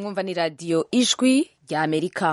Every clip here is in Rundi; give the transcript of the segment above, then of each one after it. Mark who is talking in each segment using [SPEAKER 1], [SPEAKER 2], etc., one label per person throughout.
[SPEAKER 1] mwumva ni radiyo ijwi rya amerika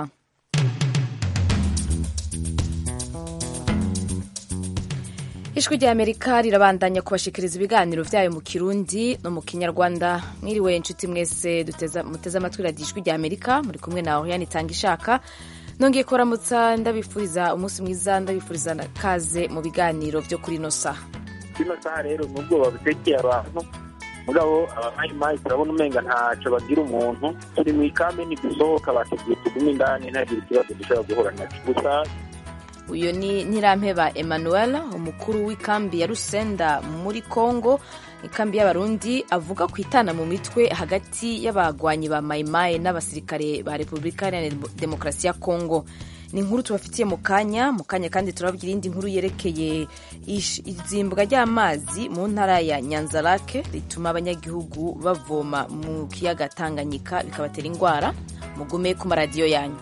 [SPEAKER 1] ijwi rya amerika rirabandanya kubashikiriza ibiganiro vyayo mu kirundi no mu kinyarwanda mwiriwe inshuti mwese muteze amatwi radiyo ijwi rya amerika muri kumwe na oriane itanga ishaka nongeye kuramutsa ndabifuriza umunsi mwiza ndabifuriza kaze mu biganiro vyo kuri ino saha
[SPEAKER 2] kino saha rero ni ubwoba butekeye abantu mugabo abamayimayi turabona umenga ntaco bagira umuntu turi mu ikambi ntidusohoka batubwiye tugume indani ntagire ikibazo dushobora guhura naco gusa
[SPEAKER 1] uyu ni ntirampeba emmanuel umukuru w'ikambi ya rusenda muri congo ikambi y'abarundi avuga ku itana mu mitwe hagati y'abagwanyi ba mayimayi n'abasirikare ba repubulika iharanira demokarasi ya congo ni inkuru tubafitiye mu kanya mu kanya kandi turababwira iyindi nkuru yerekeye izimbwa ry'amazi mu ntara ya nyanzarake rituma abanyagihugu bavoma mu kiyaga tanganyika bikabatera indwara mugume ku maradiyo yanyu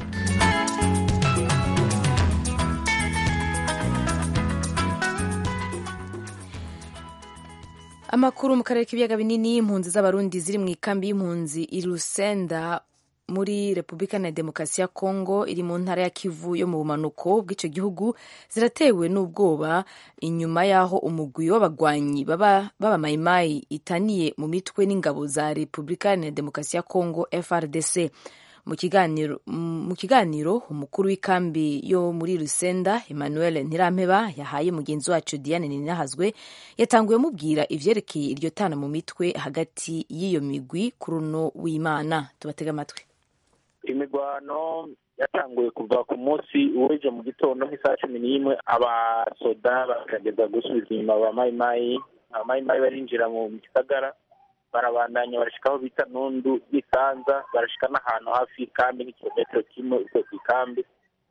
[SPEAKER 1] amakuru mu karere k'ibiyaga binini impunzi z'abarundi ziri mu ikambi y'impunzi i rusenda muri repubulika na demokarasi ya kongo iri mu ntara ya kivu yo mu bumanuko bw'icyo gihugu ziratewe n'ubwoba inyuma y'aho umugwi w'abagwanyi b'abamayimayi itaniye mu mitwe n'ingabo za repubulika na demokarasi ya kongo frdc mu kiganiro mu kiganiro umukuru w'ikambi yo muri rusenda emmanuel ntirampeba yahaye mugenzi wacu diane ninahazwe yatanguye amubwira ivyerekeye iryo tana mu mitwe hagati y'iyo migwi kuri uno w'imana tubatega amatwi
[SPEAKER 2] imigwano yatanguye kuva ku munsi w'ejo mu gitondo nk'isaha cumi n'imwe abasoda bakageza gusubiza inyuma abamayimayi abamayimayi barinjira mu gisagara barabandanya barashika aho bita nundu y'isanza barashika n'ahantu hafi y'ikambi n'ikilometero kimwe uvuye ku ikambi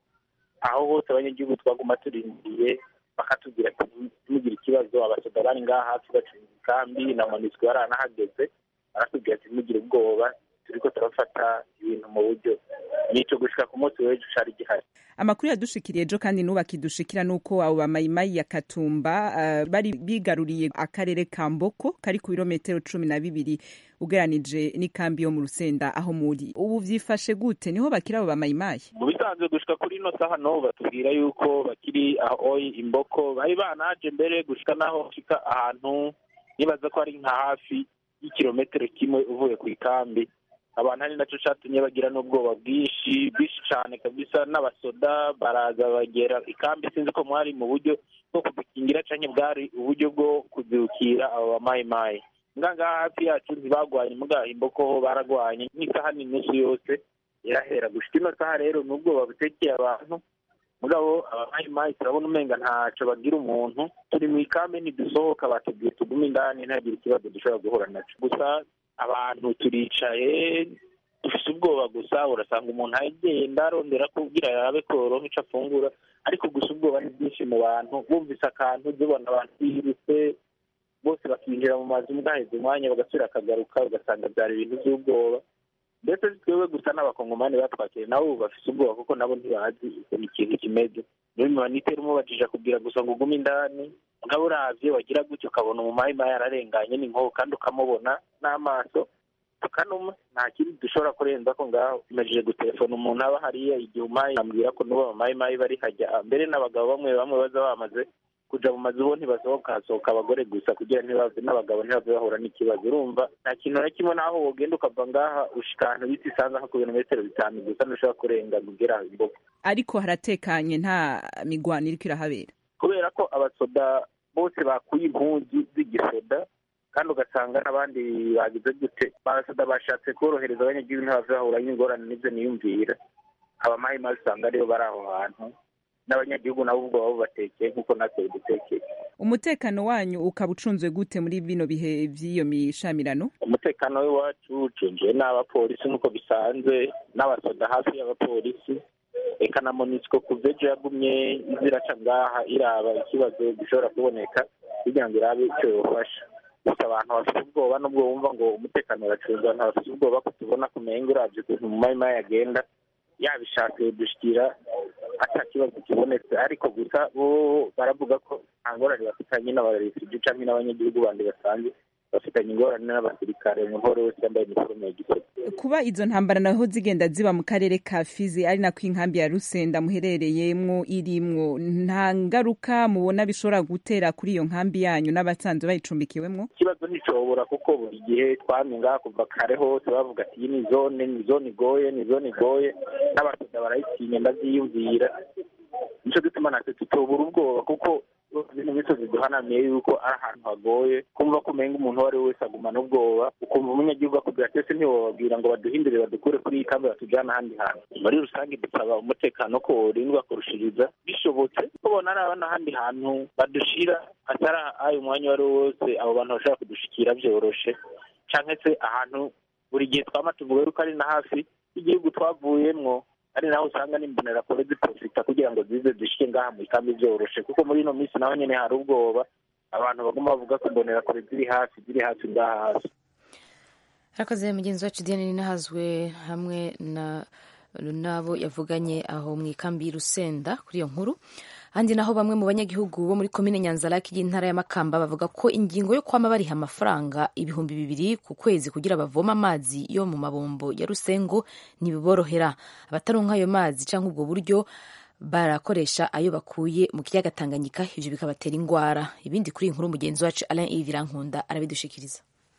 [SPEAKER 2] aho hose abanyagihugu twaguma turindiriye bakatubwira ati ntimugire ikibazo abasoda bari ngaha hafi bacunga ikambi na monisco baranahageze baratubwira ati ntimugire ubwoba turiko turafata ibintu mu buryo nico gushika ku munsi w'ejo cari gihari
[SPEAKER 3] amakuru yadushikiriye ejo kandi n'ubu akidushikira nuko abo bamayimayi ya katumba uh, bari bigaruriye akarere ka mboko kari ku birometero cumi na bibiri ugeranije n'ikambi yo mu rusenda aho muri ubu vyifashe gute niho bakiri abo bamayimayi
[SPEAKER 2] mu bisanzwe gushika kuri ino saha no batubwira yuko bakiri aho imboko bari banaje mbere gushika naho bashika ahantu nibaza ko ari nka hafi y'ikirometero kimwe uvuye ku ikambi abantu ari nacyo catumye bagira n'ubwoba bwinshi bwinshi cane kabisa n'abasoda baraza bagera ikambi sinzi ko mwari mu buryo bwo kudukingira canke bwari uburyo bwo kuzirukira abo bamayimayi ngaha hafi yacu ntibagwanye mugaha imboko ho baragwanye nk'isaha n'inusu yose irahera gushika ino saha rero ni ubwoba butekeye abantu mugabo abamayimayi turabona umenga ntaco bagira umuntu turi mu ikambi ntidusohoka batubwiye tugume indani ntagire ikibazo dushobora guhura naco gusa abantu turicaye dufise ubwoba gusa urasanga umuntu agenda arondera kubwira arabe ko yoronka ico afungura ariko gusa ubwoba ni bwinshi mu bantu bumvise akantu zibona abantu bihirutse bose bakinjira mu mazu mugaheza umwanya bagasubira akagaruka ugasanga vyari ibintu vy'ubwoba ndetse twebwe gusa n'abakongomani batwakire nabo ubu bafise ubwoba kuko nabo ntibazi ukuntu ikintu kimeze niyo mibanitera umubajije akubwira gusa ngo ugume indani mugabo uravye wagira gutyo ukabona umumayimayi ararenganye n'inkoho kandi ukamubona n'amaso tukanuma nta kindi dushobora kurenza ko ngaho imajije gutelefona umuntu aba hariya igihe umayi ambwira ko n'ubu abamayimayi bari hajya mbere n'abagabo bamwe bamwe baza bamaze kuja mu mazu bo ntibasohoka hasohoka abagore gusa kugira ntibave n'abagabo ntibave bahura n'ikibazo urumva nta kintu na kimwe n'aho wogenda ukava ngaha ushika ahantu bita isanza nko ku birometero bitanu gusa ntushobora kurenga kugera imboga
[SPEAKER 3] ariko haratekanye nta migwano iriko irahabera
[SPEAKER 2] kubera ko abasoda bose bakuye impunzi z'igisoda kandi ugasanga n'abandi bagize gute abasoda bashatse korohereza abanyagihugu ntibave bahura n'ingorane n'ivyo niyumvira abamayimayi usanga aribo bari aho hantu n'abanyagihugu nabo ubwo baba batekeye nk'uko natwe bidutekeye
[SPEAKER 3] umutekano wanyu ukaba ucunzwe gute muri bino bihe vy'iyo mishamirano
[SPEAKER 2] umutekano w'iwacu ucunzwe n'abapolisi nk'uko bisanzwe n'abasoda hafi y'abapolisi eka na monisco kuva ejo yagumye iziraca ngaha iraba ikibazo gishobora kuboneka kugira ngo irabe icyo yofasha gusa abantu bafite ubwoba n'ubwo bumva ngo umutekano uracunzwe abantu bafite ubwoba ko tubona kumenga uravye ukuntu mu mayimayi agenda yabishatse dushikira ata kibazo kibonetse ariko gusa bo baravuga ko nta ngorane bafitanye n'abarefugee canke n'abanyagihugu bandi basanzwe bafite dufitanye ingorane n'abasirikare umuntu uwo ari wese yambaye iniforume ya gisirikare
[SPEAKER 3] kuba izo ntambara naho zigenda ziba mu karere ka fizi ari nako inkambi ya rusenda muherereyemwo irimwo nta ngaruka mubona bishobora gutera kuri iyo nkambi yanyu n'abasanzwe bayicumbikiwemwo
[SPEAKER 2] ikibazo nticobora kuko buri gihe twamye ngaha kuva kare hose bavuga ati iyi ni zone ni zone igoye ni zone igoye n'abasoda barayitinya ndavyiyumvira nico gituma natwe tutobura ubwoba kuko ibintu byose biduhanamiye yuko ari ahantu hagoye kumva ko umenga umuntu uwo ari we wese agumana ubwoba ukumva umunyagihugu akubwira ati ese ntiwobabwira ngo baduhindure badukure kuri iyi kambi batujyana ahandi hantu muri rusange dusaba umutekano ko worindwa kurushiriza bishobotse kubona ari n'ahandi hantu badushira atari ayo mwanya uwo ari wo wose abo bantu bashobora kudushikira byoroshe cyangwa se ahantu buri gihe twama tuvuga yuko ari na hafi y'igihugu twavuyemwo ari naho usanga n'imbonera kure ziprofita kugira ngo zize zishike ngaha mu ikambi byoroshe kuko muri ino minsi naho nyene hari ubwoba abantu baguma bavuga ko imbonera kure ziri hafi ziri hafi ngaha hafi
[SPEAKER 1] harakoze mugenzi wacu diane ninahazwe hamwe na n'abo yavuganye aho mu ikambi y'urusenda kuri iyo nkuru handi naho bamwe mu banyagihugu bo muri komine nyanzaraki y'intara ya makamba bavuga ko ingingo yo kwama bariha amafaranga ibihumbi bibiri ku kwezi kugira bavoma amazi yo mu mabombo ya rusengo ntibiborohera abataronka ayo mazi cyangwa ubwo buryo barakoresha ayo bakuye mu kiyaga tanganyika ivyo bikabatera ingwara ibindi kuri iyi nkuru mugenzi wacu alain ivirankunda arabidushikiriza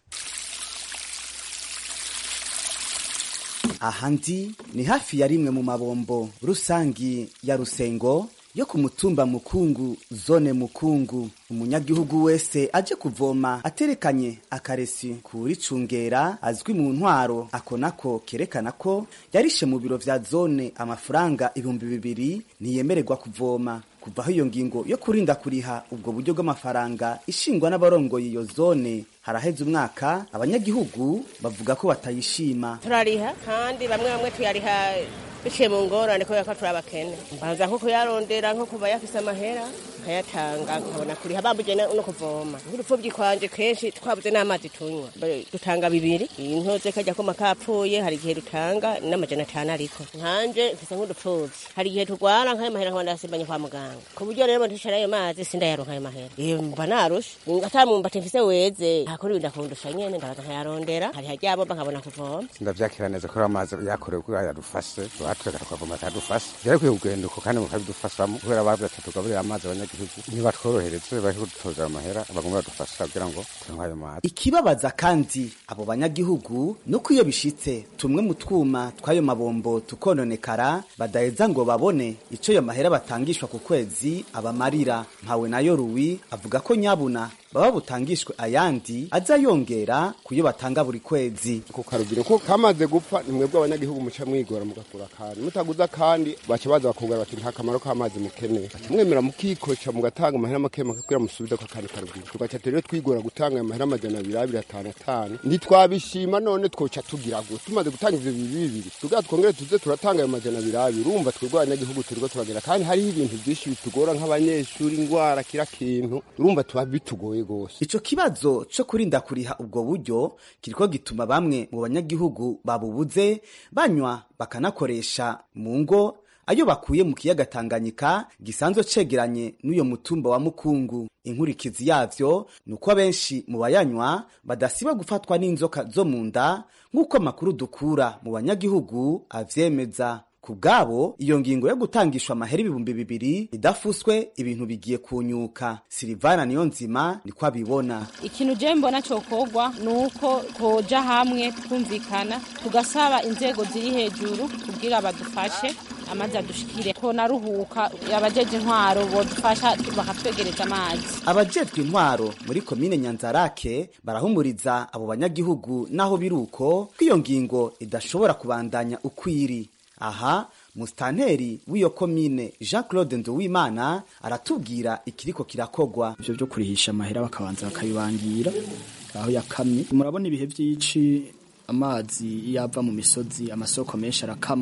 [SPEAKER 4] aha ndi ni hafi ya rimwe mu mabombo rusangi ya rusengo yo ku mutumba mukungu zone mukungu umunyagihugu wese aje kuvoma aterekanye akaresi kuricungera azwi mu ntwaro ako nako kerekana ko yarishe mu biro vya zone amafaranga ibihumbi bibiri ntiyemererwa kuvoma kuvaho iyo ngingo yo kurinda kuriha ubwo buryo bw'amafaranga ishingwa n'abarongoye iyo zone haraheze umwaka abanyagihugu bavuga ko batayishima
[SPEAKER 5] turariha kandi bamwe bamwe tuyariha biciye mu ngorane kubera ko turi abakene mbanza nko kuyarondera nko kuba yafise amahera nkayatanga nkabona kuriha bambuje no kuvoma nk'urupfubyi kwanje kenshi twabuze n'amazi tunywa dutanga bibiri intoze kajya koma kapfuye hari igihe dutanga n'amajana atanu ariko nkanje mfise nk'udupfubyi hari igihe turwara nk'ayo mahera nkaba ndasimbanye kwa muganga ku buryo rero ntishyura ayo mazi sindayaronka ayo mahera iyo mba narushe atamumbati mfise weze ntakora ibintu akundusha nyene ndabaza nkayarondera hari hajyabomba nkabona kuvoma
[SPEAKER 6] ndavyakira neza ko amazi yakorewe kugira yadufashe batwega tukavoma akadufasha byari kwiye kugenda uko kandi mukabidufashamo kubera bavuze ati tugaburire amazi abanyagihugu nibatworohereze bari kudutoza amahera bagomba badufasha kugira ngo tunywe ayo mazi
[SPEAKER 4] ikibabaza kandi abo banyagihugu nuko iyo bishitse tumwe mu twuma tw'ayo mabombo tukononekara badaheza ngo babone ico ayo mahera batangishwa ku kwezi abamarira mpawe nayo ruwi avuga ko nyabuna baba butangishwe ayandi aza yongera kuyo batanga buri kwezi
[SPEAKER 7] ku karugiro ko kamaze gupfa ni mwebwe abanyagihugu muca mwigora mugakura kandi mutaguza kandi baca baza bakubwira bati nta kamaro k'amazi mukeneye baca mwemera mukikoca mugatanga amahera make make kugira musubize ko kandi karugiro tugaca rero twigora gutanga ayo mahera amajana abiri abiri atanu atanu ntitwabishima none twoca tugira gute tumaze gutanga ivyo bibiri bibiri tugira twongere tuze turatanga ayo majana abiri abiri urumva twebwe abanyagihugu turiko turagera kandi hariho ibintu vyinshi bitugora nk'abanyeshuri ingwara kira kintu urumva tuba bitugoye gose
[SPEAKER 4] ico kibazo co kurinda kuriha ubwo buryo kiriko gituma bamwe mu banyagihugu babubuze banywa bakanakoresha mu ngo ayo bakuye mu kiyaga Tanganyika gisanzwe cegeranye n'uyo mutumba wa Mukungu inkurikizi yavyo nuko abenshi mu bayanywa badasiba gufatwa n'inzoka zo mu nda nk'uko amakuru dukura mu banyagihugu avyemeza ku bwabo iyo ngingo yo gutangishwa amahera ibihumbi bibiri idafuswe ibintu bigiye kunyuka silivana niyo nzima niko abibona
[SPEAKER 8] ikintu je mbona cokorwa ni uko koja hamwe twumvikana tugasaba inzego ziri hejuru kugira badufashe amazi adushikire ko naruhuka abajeje intwaro bodufasha bakatwegereza amazi
[SPEAKER 4] abajejwe intwaro muri komine nyanzarake barahumuriza abo banyagihugu naho biruko ko iyo ngingo idashobora kubandanya ukwiri aha musitanteri w'iyo komine jean claude nduwimana aratubwira ikiriko kirakogwa
[SPEAKER 9] ivyo vyo kurihisha amahera bakabanza bakabibangira aho yakamye murabona ibihe vy'ici amazi iyo ava mu misozi amasoko menshi arakama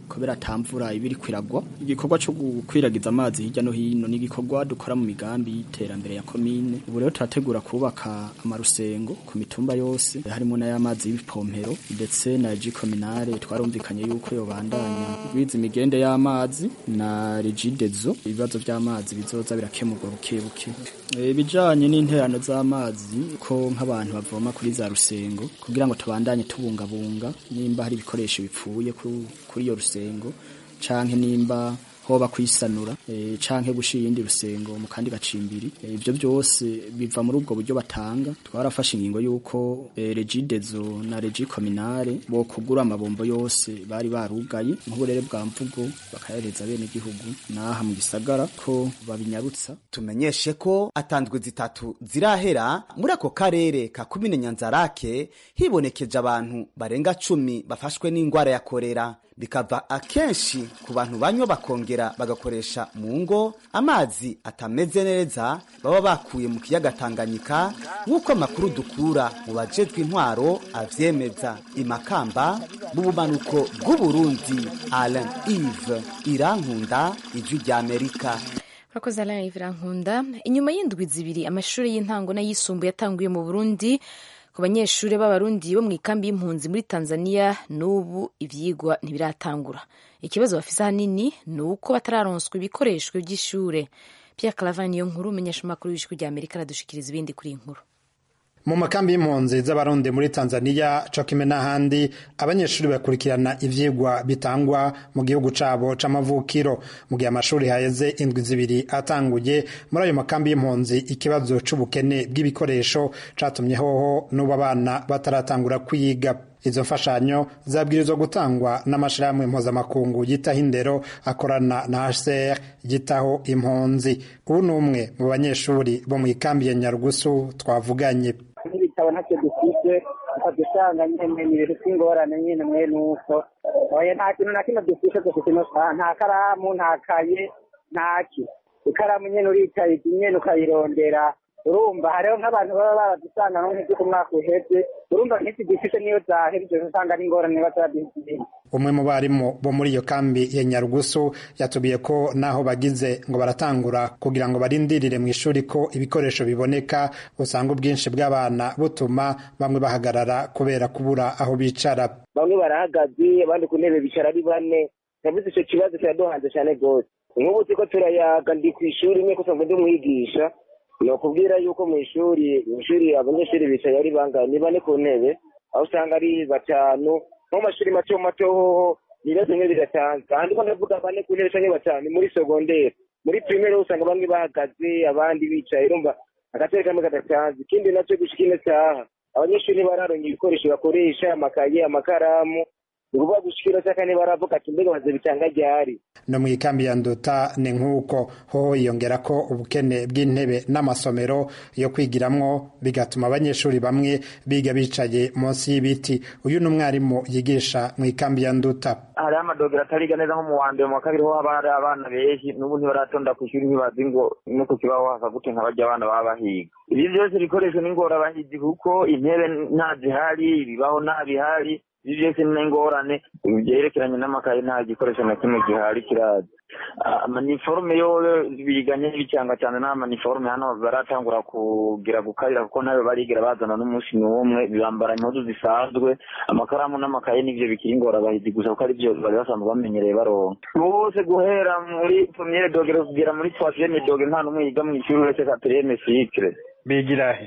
[SPEAKER 9] kubera atamvura ibiri kwiragwa igikorwa cyo gukwiragiza amazi hirya no hino ni igikorwa dukora mu migambi y'iterambere ya komine ubu rero turategura kubaka amarusengo ku mitumba yose harimo n'ay'amazi y'ibipompero ndetse na regi kominare twarumvikanye yuko yobandanya biza imigende y'amazi na regidezo ibibazo by'amazi bizoza birakemurwa buke buke ibijanye n'interano z'amazi ko nk'abantu bavoma kuri za rusengo kugira ngo tubandanye tubungabunga nimba hari ibikoresho bipfuye kuri iyo rusengo canke nimba hoba kwisanura e, canke gushira iyindi rusengo mu kandi gacimbiri ivyo e, byose biva muri ubwo buryo batanga twarafashe ingingo yuko e, regidezo na regi kominare bo kugura amabombo yose bari barugaye nk'uburere bwa mvugo bakahereza bene igihugu naha mu gisagara ko babinyarutsa
[SPEAKER 4] tumenyeshe ko atanzwe zitatu zirahera muri ako karere ka kumine nyanzarake hibonekeje abantu barenga cumi bafashwe n'ingwara ya korera bikava akenshi ku bantu banywa bakongera bagakoresha mu ngo amazi atameze neza baba bakuye mu kiyaga Tanganyika nk'uko amakuru dukura mu bajejwe intwaro avyemeza imakamba mu bumanuko bw'uburundi Alain Yves Irankunda ijwi rya Amerika
[SPEAKER 1] Urakoze Alain Yves Irankunda inyuma y'indwi zibiri amashuri y'intango n'ayisumbuye yatanguye mu Burundi ku banyeshuri b'abarundi bo mu ikambi y'impunzi muri tanzania n'ubu ivyigwa ntibiratangura ikibazo bafise ahanini ni uko batararonswa ibikoresho by'ishure pierre clavin niyo nkuru umenyesha amakuru y'ijwi rya amerika aradushikiriza ibindi kuri iyi nkuru
[SPEAKER 10] mu makambi y'impunzi z'abarundi muri tanzania cokime n'ahandi abanyeshuri bakurikirana ivyigwa bitangwa mu gihugu cabo c'amavukiro mu gihe amashuri haheze indwi zibiri atanguye muri ayo makambi y'impunzi ikibazo c'ubukene bw'ibikoresho catumye hoho n'ubu abana bataratangura kwiga izo mfashanyo zabwirizwa gutangwa n'amashirahamwe mpuzamakungu yitaho indero akorana na HCR yitaho impunzi ubu ni umwe mu banyeshuri bo mu ikambi ya Nyarugusu twavuganye
[SPEAKER 11] n'ibitabo ntacyo dufite ukadusanga nyene ni ibintu by'ingorane nyene mwene uko oya nta kintu na kimwe dufite dufite nta karamu nta kaye ntaki ikaramu nyene uricaye nyene ukayirondera urumva hariho nk'abantu baba baradusanga nko nk'ibyo ku mwaka uheze urumva nk'iki gifite niyo zahebye usanga ari ingorane bataraduhitiyemo
[SPEAKER 10] umwe mu barimu bo muri iyo kambi ya nyarugusu yatubiye ko naho bagize ngo baratangura kugira ngo barindirire mu ishuri ko ibikoresho biboneka usanga ubwinshi bw'abana butuma bamwe bahagarara kubera kubura aho bicara
[SPEAKER 11] bamwe barahagaze abandi ku ntebe bicara ari bane navuze icyo kibazo kiraduhanze cyane rwose nk'ubu turiko turayaga ndi ku ishuri imwe kusa ngo ndi umwigisha ni ukubwira yuko mu ishuri mu ishuri abanyeshuri bicaye ari bangahe ni bane ku ntebe aho usanga ari batanu nko mu mashuri mato mato hoho ibibazo bimwe biratanzwe ahandi ko ndavuga bane ku ntebe canke batanu muri sogonderi muri pirimeri usanga bamwe bahagaze abandi bicaye urumva agatebe kamwe kadatanzwe ikindi nacyo gushika ino saha abanyeshuri ntibararonka ibikoresho bakoresha amakaye amakaramu ni ukuvuga gushikira cyaka ntibaravuga ati mbega baze bitanga ryari
[SPEAKER 10] no mu ikambi ya nduta ni nk'uko ho yongera ko ubukene bw'intebe n'amasomero yo kwigiramwo bigatuma abanyeshuri bamwe biga bicaye munsi y'ibiti uyu ni umwarimu yigisha mu ikambi ya nduta
[SPEAKER 12] hariho amadogera atariga neza nko mu wa mbere mu wa kabiri ho haba hari abana benshi n'ubu ntibaratonda ku ishuri ntibazi ngo no ku kibaho hasa gute nka barya abana baba bahiga ibi byose ibikoresho ni ingorabahizi kuko intebe nta zihari ibibaho nta bihari ibi byose ni ingorane byerekeranye n'amakaye nta gikoresho na kimwe gihari kiraza amaniforume yo biganye n'ibicanga cyane n'amaniforume hano baratangura kugira gukarira kuko nayo barigira bazana n'umunsi n'umwe bambara impuzu zisanzwe amakaramu n'amakaye n'ibyo bikiri ingorabahizi gusa kuko ari byo bari basanzwe bamenyereye baronka bose guhera muri premiere dogere kugera muri troisieme dogere nta n'umwe yiga mu ishuri uretse quatrième cycle
[SPEAKER 10] bigira he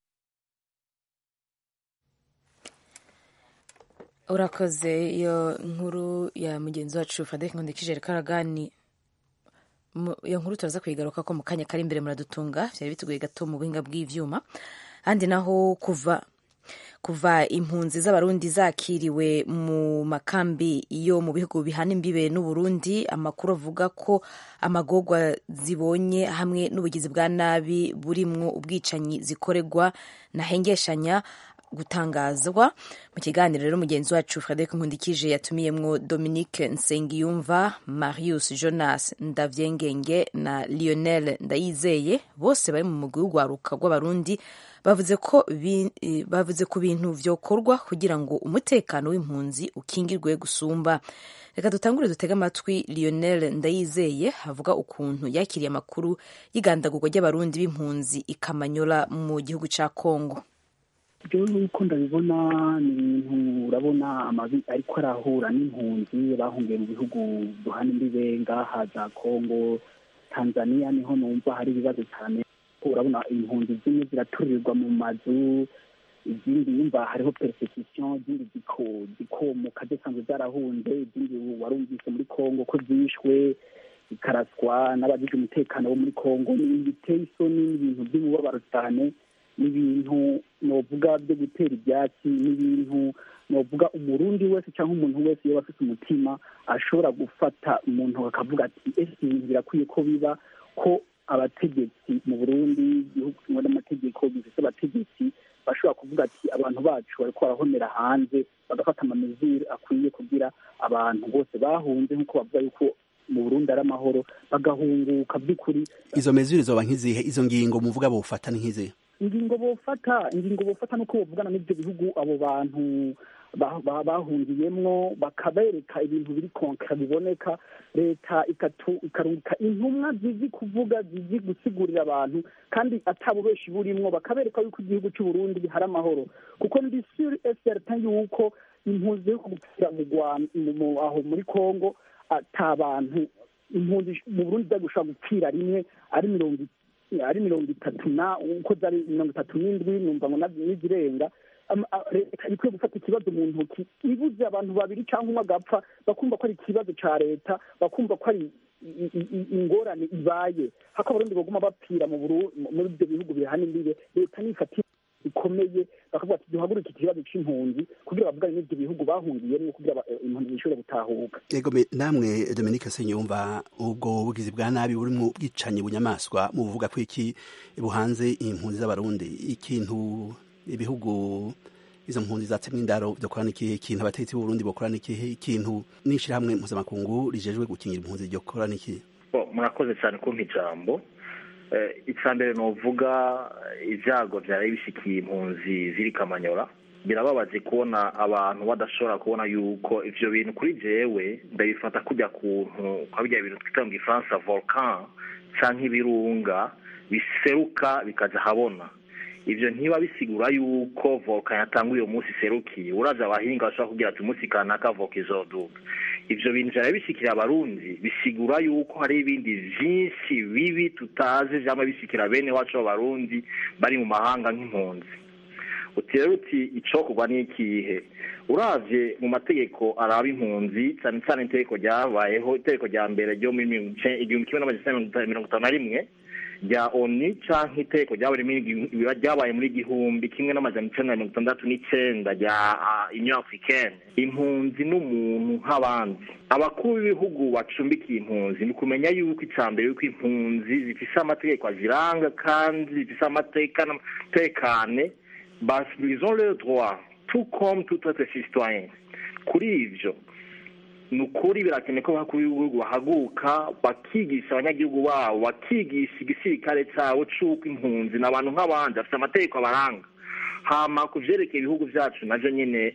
[SPEAKER 1] urakoze iyo nkuru ya mugenzi wacu fadek nkundikije karagani iyo nkuru turaza kuyigaruka ko mu kanya kari imbere muradutunga byari bitugoye gato mu buhinga bw'ivyuma handi naho kuva kuva impunzi z'abarundi zakiriwe mu makambi yo mu bihugu bihana imbibe n'uburundi amakuru avuga ko amagorwa zibonye hamwe n'ubugizi bwa nabi burimwo ubwicanyi zikorerwa na hengeshanya gutangazwa mu kiganiro rero mugenzi wacu frederic nkundikije yatumiyemwo dominique nsengiyumva marius jonas ndavyengenge na lionel ndayizeye bose bari mu mugwi w'urwaruka rw'abarundi bavuze ko bavuze ku bintu vyokorwa kugira ngo umutekano w'impunzi ukingirwe gusumba reka dutangure dutege amatwi lionel ndayizeye avuga ukuntu yakiriye amakuru y'igandagurwa ry'abarundi b'impunzi ikamanyola mu gihugu ca kongo
[SPEAKER 13] jewe uko ndabibona ni ibintu urabona amabi ariko arahura n'impunzi bahungiye mu bihugu duhana imbibe ngaha za kongo tanzania niho numva hari ibibazo cyane urabona impunzi zimwe ziraturirwa mu mazu izindi yumva hariho persecution izindi zikomuka zisanzwe zarahunze izindi warumvise muri kongo ko zishwe zikaraswa n'abagize umutekano wo muri kongo ni ibintu biteye isoni n'ibintu by'umubabaro cyane n'ibintu novuga byo gutera ibyatsi n'ibintu novuga umurundi wese cyangwa umuntu wese iyo afite umutima ashobora gufata umuntu akavuga ati ese ibintu birakwiye ko biba ko abategetsi mu burundi igihugu kimwe n'amategeko bifite abategetsi bashobora kuvuga ati abantu bacu bariko barahomera hanze bagafata amamezure akwiye kugira abantu bose bahunze nk'uko bavuga yuko mu burundi ari amahoro bagahunguka by'ukuri
[SPEAKER 14] izo mezure zoba nk'izihe izo ngingo muvuga bofata ni nk'izihe
[SPEAKER 13] ingingo bofata ingingo bofata nuko bavugana n'ibyo bihugu abo bantu bahungiyemwo bakabereka ibintu biri konka biboneka leta ikarungika intumwa zizi kuvuga zizi gusigurira abantu kandi atabubeshi burimwo bakabereka yuko igihugu cy'u Burundi hari amahoro kuko ndi sure certain yuko impunzi yo gupfira mu Rwanda aho muri Kongo ata bantu impunzi mu Burundi zagushobora gupfira rimwe ari mirongo ari mirongo itatu na uko zari mirongo itatu n'indwi numva ngo n'izirenga leta ikwiye gufata ikibazo mu ntoki ibuze abantu babiri cyangwa umwe agapfa bakumva ko ari ikibazo cya leta bakumva ko ari ingorane ibaye hako abarundi baguma bapfira muri ibyo bihugu bihana imbibe leta nifata ikomeye bakavuga ati duhaguruke ikibazo c'impunzi kugira bavugane n'ivyo bihugu bahungiyemwo kugira impunzi zishobore gutahuka
[SPEAKER 14] yego namwe Dominique Senyumva ubwo bugizi bwa nabi burimwo bwicanyi bunyamaswa mu buvuga ko iki buhanze impunzi z'abarundi ikintu ibihugu izo mpunzi zatsemwe indaro byokorana ikihe ikintu abategetsi b'uburundi bokorana ikihe ikintu n'ishirahamwe mpuzamakungu rijejwe gukingira impunzi ryokorana ikihe
[SPEAKER 15] murakoze cyane kumpa ijambo icya mbere ni uvuga ibyago byari bishikiye impunzi ziri kamanyora birababaje kubona abantu badashobora kubona yuko ivyo bintu kuri jewe ndabifata kujya kuntu kwa bijya bintu twita mu gifaransa volcan canke ibirunga biseruka bikaja habona ivyo ntiba bisigura yuko volcan yatanguye uyu munsi iserukiye uraje abahinga bashobora kugira ati umunsi kanaka voka izoduga ivyo bintu vyari bishikira abarundi bisigura yuko hari ibindi vyinshi bibi tutazi vyama bishikira bene wacu b'abarundi bari mu mahanga nk'impunzi uti rero uti icokorwa n'ikihe uravye mu mategeko araba impunzi cane cane itegeko ryabayeho itegeko rya mbere ryo mu igihumbi kimwe n'amajana mirongo itanu na rimwe rya oni canke itegeko ryabaye muri igihumbi kimwe n'amajana icenda na mirongo itandatu n'icenda rya union africaine impunzi n'umuntu nk'abandi abakuru b'ibihugu bacumbikiye impunzi ni kumenya yuko ica mbere yuko impunzi zifise amategeko aziranga kandi zifise amatekane ils ont le droit tout comme tout autre citoyen kuri ivyo ni ukuri birakenewe ko abakuru b'ibihugu bahaguka bakigisha abanyagihugu babo bakigisha igisirikare cyabo c'uko impunzi ni abantu nk'abandi bafite amategeko abaranga hama ku vyerekeye ibihugu vyacu navyo nyene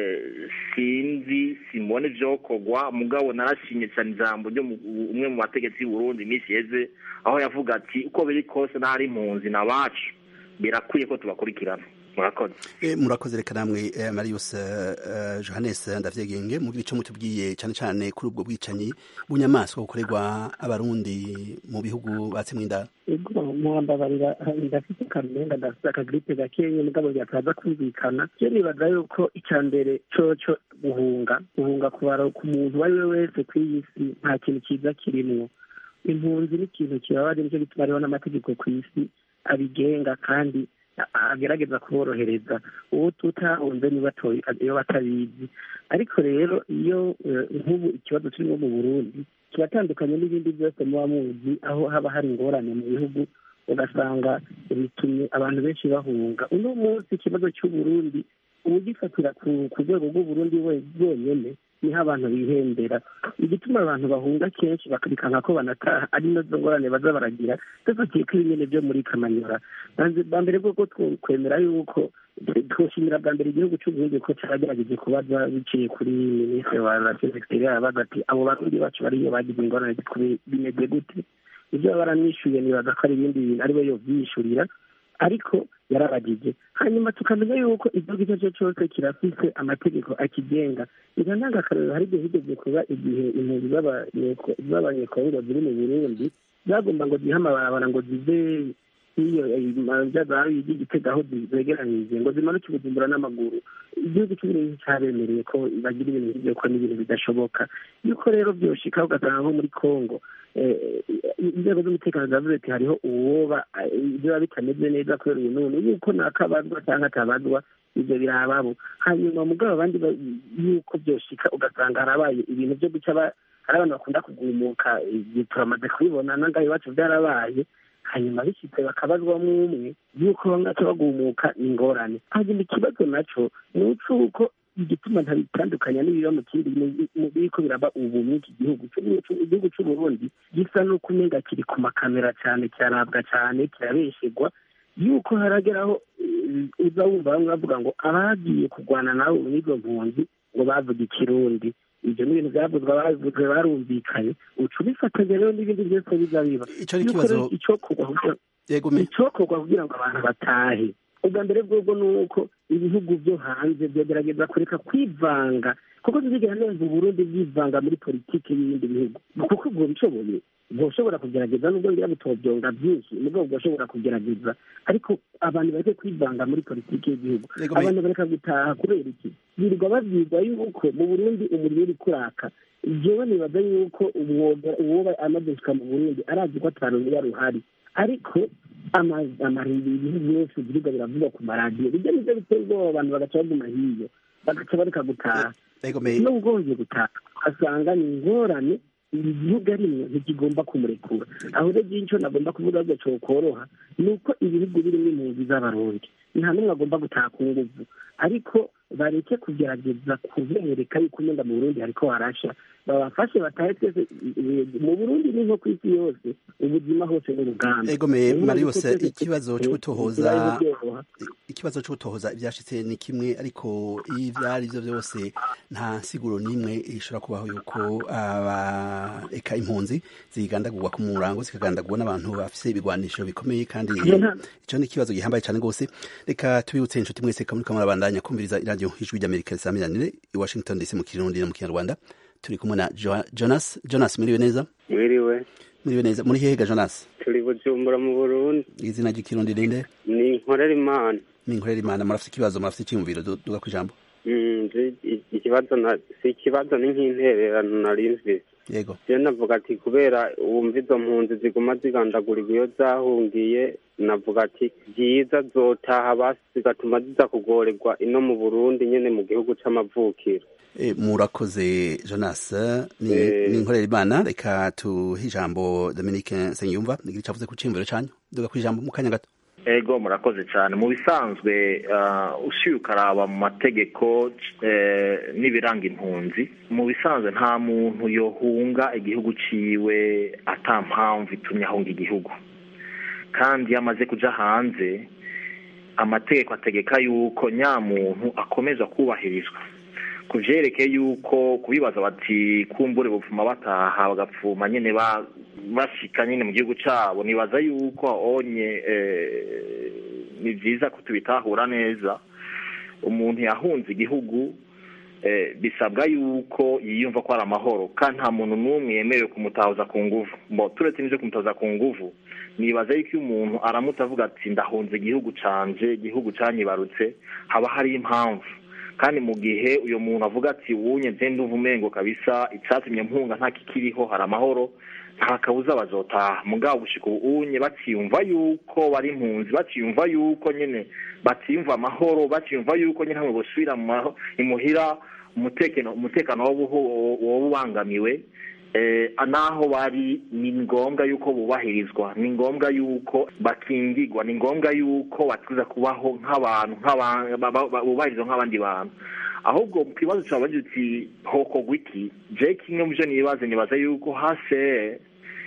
[SPEAKER 15] sinzi simbona ivyokorwa mugabo narashimye cane ijambo ryo umwe mu bategetsi b'uburundi iminsi yeze aho yavuga ati uko biri kose n'ahari impunzi na bacu birakwiye ko tubakurikirana murakoze
[SPEAKER 14] murakoze reka namwe marius johannes ndavyegenge mu gice mutubwiye cyane cyane kuri ubwo bwicanyi bunyamaswa bukorerwa abarundi mu bihugu batsemwe indaro
[SPEAKER 16] ego muhambabarira ndafite akarumenga ndafite akagripe gakeya mugabo byataza kumvikana je nibaza yuko icya mbere coco guhunga guhunga ku muntu uwo ari we wese ku iyi si nta kintu cyiza kirimwo impunzi ni ikintu kibabaje nicyo gituma hariho n'amategeko ku isi abigenga kandi agerageza kuborohereza uwo tutahunze iyo batabizi ariko rero iyo nk'ubu ikibazo kirimo mu burundi kiratandukanye n'ibindi byose muba muzi aho haba hari ingorane mu bihugu ugasanga bitumye abantu benshi bahunga uno munsi ikibazo cy'uburundi ugifatira ku rwego rw'uburundi bwonyine niho abantu bihembera igituma abantu bahunga kenshi bakabikanga ko banataha ari nazo ngorane baza baragira dufatiye ko ibinyene byo muri kamanyora bwa mbere bwo twemera yuko twoshimira bwa mbere igihugu cy'uburundi ko cyaragerageje kubaza biciye kuri minisitiri wa rasiyo sekiteri arabaza ati abo barundi bacu bariyo bagize ingorane bimeze gute ibyo baba baramwishyuye nibaza ko ari ibindi bintu ariwe yobyishyurira ariko yarabagije hanyuma tukamenya yuko igihugu icyo ari cyo cyose kirafise amategeko akigenga izo ntangakarorero hari igihe higeze kuba igihe impunzi z'abanyekongo ziri mu burundi zagomba ngo zihe amabarabara ngo zive iyo zazahabu y'igitega aho zegeranyije ngo zimanuke ubujumbura n'amaguru igihugu cy'uburundi cyabemereye ko bagira ibintu nk'ibyo ko n'ibintu bidashoboka yuko rero byoshika ugasanga nko muri kongo inzego z'umutekano zavuze ati hariho uwoba biba bitameze neza kubera uyu none yuko nakabazwa cyangwa atabazwa ibyo birababo hanyuma mugabo abandi yuko byoshika ugasanga harabaye ibintu byo guca hari abantu bakunda kugumuka turamaze kubibona nangaho iwacu byarabaye hanyuma bishyitse bakabazwamo umwe yuko bamwe baca bagumuka ni ingorane hanyuma ikibazo naco ni uko igituma ntabitandukanya n'ibiba mu kindi biriko biraba ubu muri iki gihugu igihugu c'uburundi gisa n'uko umenga kiri ku makamera cyane kirarabwa cyane kirabeshegwa yuko harageraho uza wumva bamwe bavuga ngo abagiye kurwana nawe n'izo mpunzi ngo bavuga ikirundi ibyo ni ibintu byavuzwe abavuzwe barumvikanye uca ubifatanya rero n'ibindi byose biza biba icokorwa kugira ngo abantu batahe ubwa mbere bwobwo ni uko ibihugu byo hanze byagerageza kureka kwivanga kuko ntibigera neza uburundi bwivanga muri politiki y'ibindi bihugu kuko ubwo bishoboye bwoshobora kugerageza nubwo ngira butobyonga byinshi nubwo bwoshobora kugerageza ariko abantu bareke kwivanga muri politiki y'igihugu abantu bareka gutaha kubera iki birirwa babyigwa yuko mu burundi umuriro uri kuraka jewe nibaza yuko uwoba amaze gushika mu burundi arazi ko atarumira ruhari ariko amarimbi ibintu byose biribwa biravugwa ku maradiyo bijya nivyo biteye ubwoba abantu bagaca baguma hiyo bagaca bareka gutaha no ugomvye gutaha ugasanga ni ingorane iri gihugu arimwe ntikigomba kumurekura aho rero ico nagomba kuvuga ahubwo cokoroha ni uko ibihugu birimwo impunzi z'abarundi nta n'umwe agomba gutaha ku nguvu ariko bareke kugerageza kubereka yuko umenga mu burundi hariko harasha babafashe batahe twese mu burundi ni nko ku isi yose ubuzima hose n'urugamba
[SPEAKER 14] egomeye mariose ikibazo cyo gutohoza ikibazo cyo gutohoza ibyashitse ni kimwe ariko ibyo ari byo byose nta siguro n'imwe ishobora kubaho yuko aba eka impunzi zigandagurwa ku murango zikagandagurwa n'abantu bafise ibigwanisho bikomeye kandi ico ni ikibazo gihambaye cyane rwose reka tubibutse inshuti mwese kamurika murabandanya kumviriza iradiyo ijwi ry'amerika risamiranire i washington dc mu kirundi no mu kinyarwanda turi kumwe na jonas jonas mwiriwe neza
[SPEAKER 17] mwiriwe
[SPEAKER 14] mwiriwe neza muri hega jonas
[SPEAKER 17] turi bujumbura mu burundi
[SPEAKER 14] izina ry'ikirundi rinde
[SPEAKER 17] ni nkorera imana
[SPEAKER 14] ni nkorera imana murafite ikibazo murafite icyiyumviro duga ku ijambo
[SPEAKER 17] ikibazo si ikibazo ni nk'intererano nari mfise
[SPEAKER 14] yego
[SPEAKER 17] je navuga ati kubera wumva izo mpunzi ziguma zigandagurirwa iyo zahungiye navuga ati byiza zotaha basi zigatuma ziza kugorerwa ino mu burundi nyene mu gihugu c'amavukiro
[SPEAKER 14] E, murakoze jonas ni nkorera imana reka tuhe ijambo dominique nsengiyumva nigira icavuze ku ciyumviro canyu duga ku ijambo mu kanya gato
[SPEAKER 15] ego murakoze cyane mu bisanzwe ushyira ukaraba mu mategeko n'ibiranga impunzi mu bisanzwe nta muntu yohunga igihugu ciwe ata mpamvu itumye ahunga igihugu kandi iyo amaze kuja hanze amategeko ategeka yuko nyamuntu akomeza kubahirizwa ku byerekeye yuko kubibaza bati kumbure bupfuma bataha bagapfuma nyine bashika nyine mu gihugu cyabo nibaza yuko onye ni byiza ko tubitahura neza umuntu yahunze igihugu bisabwa yuko yiyumva ko ari amahoro kandi nta muntu n'umwe yemerewe kumutahuza ku nguvu turetse n'ibyo kumutahuza ku nguvu nibaza yuko iyo umuntu aramutse avuga ati ndahunze igihugu canje igihugu canyibarutse haba hari impamvu kandi mu gihe uyu muntu avuga ati wunye nze ndumva umengo kabisa icyatumye mpunga nta kikiriho hari amahoro nta kabuza bazotaha mugabo gushika ubunye batiyumva yuko bari impunzi batiyumva yuko nyine batiyumva amahoro batiyumva yuko nyine hamwe bosubira imuhira umutekano umutekano woba ubangamiwe eh, naho bari ni ngombwa yuko bubahirizwa ni ngombwa yuko bakingirwa ni ngombwa yuko bategereza kubaho nk'abantu nk'aba- ba- ba- ba- bubahirizwa nk'abandi bantu ahubwo ku kibazo cyabagira uti hokorwa iki je kimwe mu byo nibaza nibaza yuko hase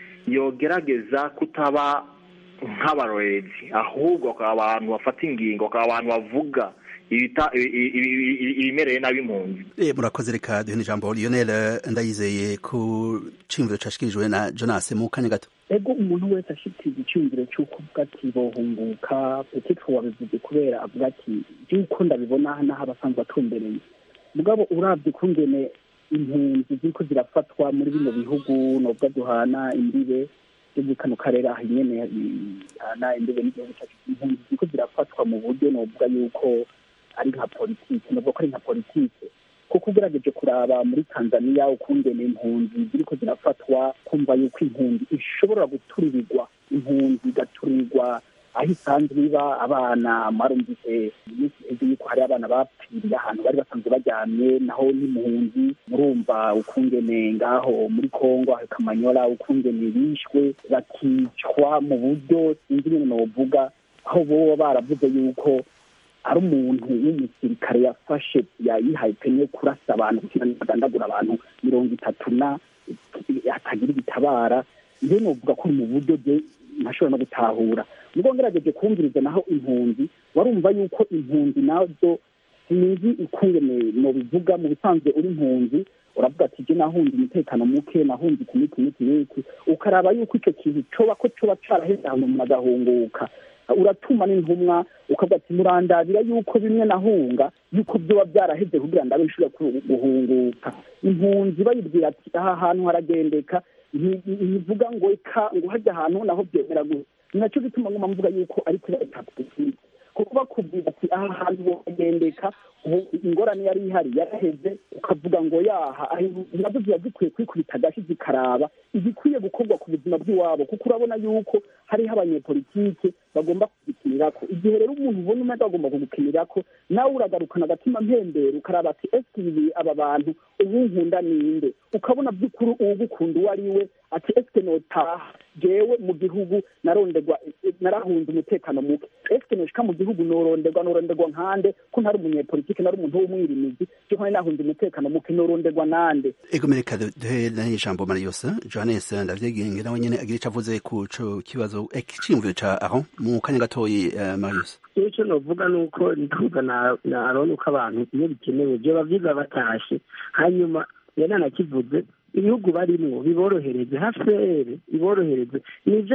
[SPEAKER 15] yogerageza kutaba nk'abarorerezi ahubwo bakaba abantu bafata ingingo bakaba abantu bavuga ibita- ibi- ibi- ibi- ibi- ibimereye nabi impunzi
[SPEAKER 14] Eh, murakoze reka duhe n'ijambo lionel eh, ndayizeye ku ciyumviro cashikirijwe na jonas mu kanya gato
[SPEAKER 13] ego umuntu wese ashikiriza icyumviro cy'uko avuga ati bohunguka petitro wabivuze kubera avuga ati by'uko ndabibona n'aho abasanzwe atumbereye mugabo urabye ukungene impunzi ziriko zirafatwa muri bino bihugu nubwo duhana imbibe byo muri kano karere aha nyene ihana imbibe n'igihugu cyacu impunzi ziriko zirafatwa mu buryo novuga yuko ari nka politike novuga ko ari nka politike kuko ugerageje kuraba muri tanzania ukungene impunzi ziriko zirafatwa kumva yuko impunzi ishobora guturirirwa impunzi igaturirwa aho isanzwe iba abana mwarumvise iminsi iheze yuko hari abana bapfiriye ahantu bari basanzwe baryamye naho n'impunzi murumva ukungene ngaho muri kongo aho kamanyola ukungene bishwe bakicwa mu buryo sinzi nyene novuga aho boba baravuze yuko ari umuntu w'umusirikare yafashe yayihaye pene yo kurasa abantu kugira ngo agandagura abantu mirongo itatu na hatagira igitabara njye novuga ko mu buryo bwe ntashobora no gutahura nubwo ngerageje kumviriza naho impunzi warumva yuko impunzi nazo sinzi ukungene nobivuga mu bisanzwe uri impunzi uravuga ati je nahunze umutekano muke nahunze iki n'iki n'iki n'iki ukaraba yuko ico kintu coba ko coba caraheze ahantu umuntu agahunguka uratuma n'intumwa ukavuga ati murandabira yuko bimwe nahunga yuko byoba byaraheze kugira ndabe nshobora guhunguka impunzi bayibwira ati aha hantu haragendeka nti- ntivuga ngo eka ngo hajya ahantu naho byemera gusa ni nacyo gituma nguma mvuga yuko ari kubera politiki kuko bakubwira ati aha hantu wogendeka ubu ingorane yari ihari yaraheze ukavuga ngo yaha aho nazo ziba zikwiye kwikubita agashi zikaraba igikwiye gukorwa ku buzima bw'iwabo kuko urabona yuko hariho abanyepolitike bagomba kugikinirako igihe rero umuntu ubona umwe agomba kugukinirako nawe uragarukana agatima mpembero ukaraba ati ese ibi aba bantu ubu nkunda ninde ukabona by'ukuri uwugukunda uwo ari we ati ese notaha jewe mu gihugu narondegwa narahunze umutekano muke ese noshika mu gihugu noronderwa noronderwa nkande ko ntari umunyepolitike nari umuntu w'umwirimizi cyo nkane nahunze umutekano muke noronderwa nande
[SPEAKER 14] ego mereka duhe n'ijambo marius johannes ndavyegenge nawe nyene agira ico avuze ku co kibazo eh, iciyumviro ca aho mu kanya gatoyi eh, marius
[SPEAKER 16] iyo icyo navuga ni uko ndivuga na na aroni uko abantu iyo bikenewe byoba byiza batashe hanyuma iyo nanakivuze ibihugu barimwo biborohereze hafere iborohereze nivyo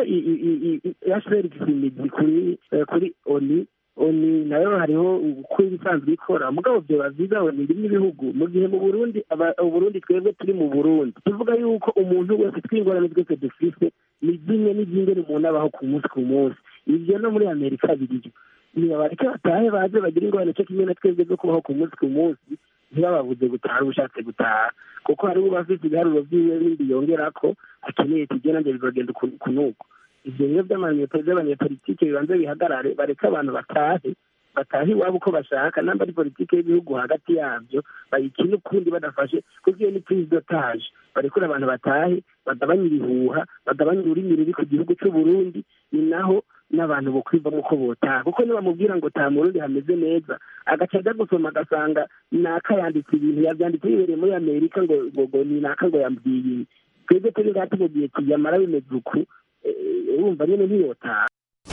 [SPEAKER 16] hafere ifite imizi kuri eh, kuri oni oni nayo hariho uko ibisanzwe ikora mugabo byoba byiza oni rimwe ibihugu mu gihe mu burundi aba- uburundi twebwe turi mu burundi tuvuga yuko umuntu wese twingorane twese dufise ni zimwe n'izingene umuntu abaho ku munsi ku munsi ivyo no muri amerika biriyo nibabareke batahe baze bagire ingorane cyo kimwe na twebwe zo kubaho ku munsi ku munsi ntibababuze gutaha ubushatse gutaha kuko hari uba afite ibiharuro vyiwe bindi yongerako akeneye tujye nanjye bizogenda uku- kunuko ivyo rero vy'amanyeto vy'abanyepolitike bibanze bihagarare bareke abantu batahe batahe iwabo uko bashaka namba ari politike y'ibihugu hagati yavyo bayikine ukundi badafashe kuko iyo ni prise d'otage barekure abantu batahe bagabanye ibihuha bagabanye ururimi ruri ku gihugu c'uburundi ni naho n'abantu bokwivamo uko botaha kuko nibamubwira ngo taha mu rundi hameze neza agaca ajya gusoma agasanga naka yanditse ibintu yavyanditse yibereye muri amerika ngo ngo ngo ni naka ngo yambwiye ibi twebwe turi ngaha tumubwiye tuyamara bimeze uku eh, urumva nyene ntiyotaha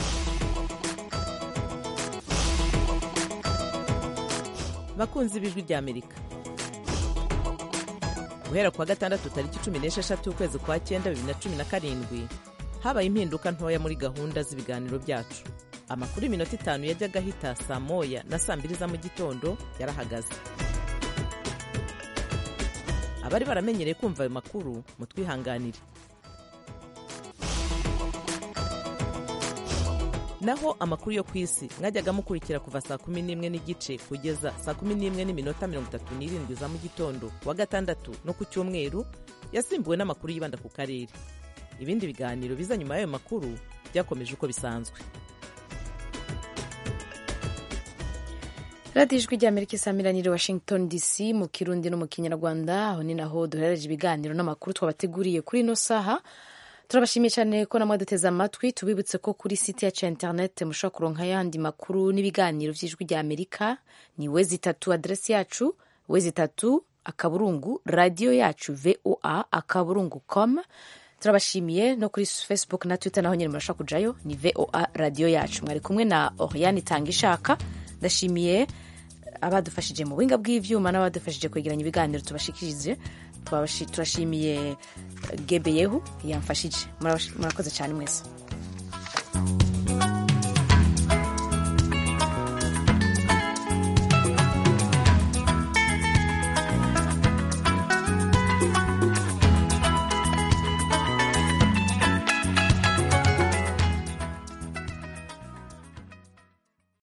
[SPEAKER 18] bakunzi b'ijwi ry'amerika guhera ku wa gatandatu tariki cumi n'esheshatu ukwezi kwa cyenda bibiri na cumi na karindwi habaye impinduka ntoya muri gahunda z'ibiganiro byacu amakuru y'iminota itanu yajyaga ahita saa moya na saa mbiri za mu gitondo yarahagaze abari baramenyereye kumva ayo makuru mutwihanganire naho amakuru yo ku isi mwajyaga mukurikira kuva saa kumi n'imwe n'igice kugeza saa kumi n'imwe n'iminota mirongo itatu n'irindwi za mu gitondo ku wa gatandatu no ku cyumweru yasimbuwe n'amakuru yibanda ku karere ibindi biganiro biza nyuma y'ayo makuru byakomeje uko bisanzwe
[SPEAKER 1] radiyo ijwi rya amerika isamiranyiri washington dc mu kirundi no mu kinyarwanda aho ni naho duherereje ibiganiro n'amakuru twabateguriye kuri ino saha turabashimiye cyane ko namwe duteze amatwi tubibutse ko kuri site yacu ya interineti mushobora kuronka ayandi makuru n'ibiganiro by'ijwi rya amerika ni wezi itatu aderesi yacu wezi itatu akaburungu radiyo yacu voa akaburungu com turabashimiye no kuri facebook na twitter naho nyine murashobora kujayo ni voa radiyo yacu mwari kumwe na oriane itanga ishaka ndashimiye abadufashije mu buhinga bw'ivyuma n'abadufashije kwegeranya ibiganiro tubashikirije turashimiye gebeyehu yamfashije murakoze cyane mwese